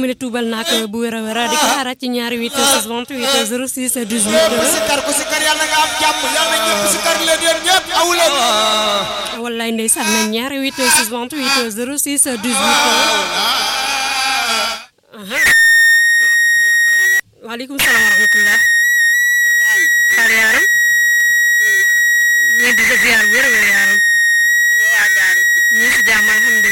mu ne tuubal naa ko bu wér a wér di ko xaaraat ci ñaari 8 28 06 ku 18 sikar ku sikar yàlla nga am jàmm yàlla ñëpp sikar leen yéen ñëpp aw leen wallaay ndeysaan na ñaari 8 28 06 18 aha waaleykum salaam wa rahmatullah xaal yaaram ñu ngi di sa ziar wér a wér yaaram ñu ngi si jàmm alhamdulilah